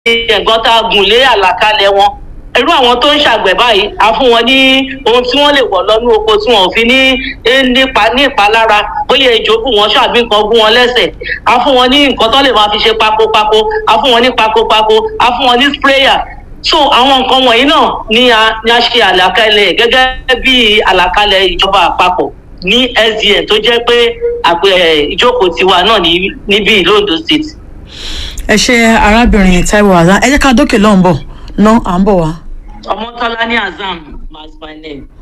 ẹ̀gbọ́n tá a gùn lé àlàkalẹ̀ wọn irú àwọn tó ń ṣàgbẹ̀ báyìí a fún wọn ní ohun tí wọ́n lè wọ̀ lọ́nú oko tí wọn ò fi ní nípa ní ìpalára bóyá ejò bù wọ́n ṣàbí nǹkan gún wọn lẹ́sẹ̀ a fún wọn ní nǹkan tó lè máa fi ṣe pakopako a fún wọn ní pakopako a fún wọn ní sprayer so àwọn nǹkan wọ̀nyí náà ni a ni a ṣe àlàkalẹ̀ gẹ́gẹ́ bí àlàkalẹ̀ ìjọba àpapọ̀ ní sdn tó jẹ́ pé ìjókòó tiwa náà níbí ìlú ondo state. ẹ ṣe arábìnrin taiwo azan ẹ jẹ́ ká dókè lọ́nbọ̀ náà à ń bọ̀ wá. ọmọtọ́lá ní azam was my name.